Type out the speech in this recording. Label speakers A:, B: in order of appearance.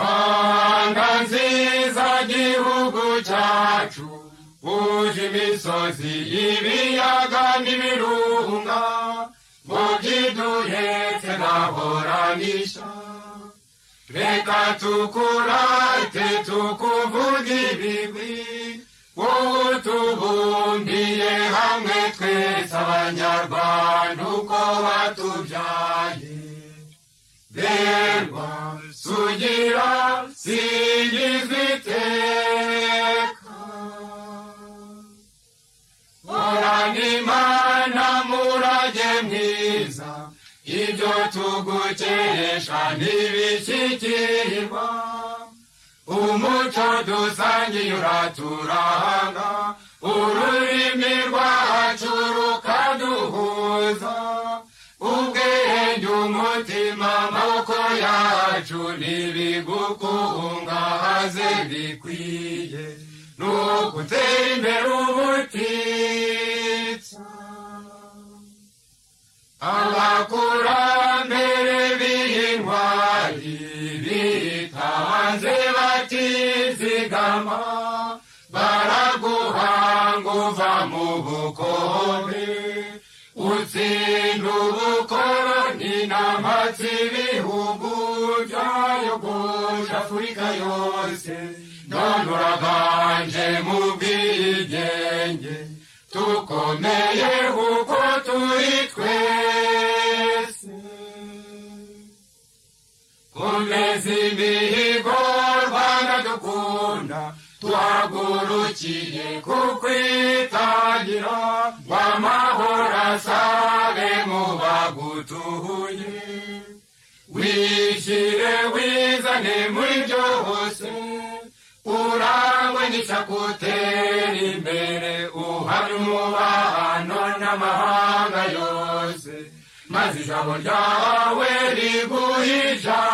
A: rwanda nziza gihugu cyacu uje imisozi ibiyaga n'ibirunga mu byiduhetse ntahoranisha reka tukurate tukuvuge ibigwi ubu tubumbiye hamwe twese abanyarwanda uko batubyaye berwa sugira singizwa iteka horana imana murage mwiza ibyo tugukesha ntibishyikirirwa umuco dusangiye uraturanga ururimi rwacu rukaduhuza ubwenge umutima amaboko yacu ntibigukungahaze bikwiye ni ugutera imbere ubutitsa abakurambere b'intwari bitanze batizigama baraguhanga uva mu bukombe utsinda ubukoroni n'amatsi ibihugu byayogoje afurika yose none uraganje mu bwigenge tukomeye kuko turi twese komeza imihigo rwanda dukunda tuhagurukiye kukwitangira ngo amahoro asabe mu bagutuye wishyire wizane muri byose urangwe n'isakutera imbere uhari umubano n'amahanga yose maze ijambo ryawe riguhe ijambo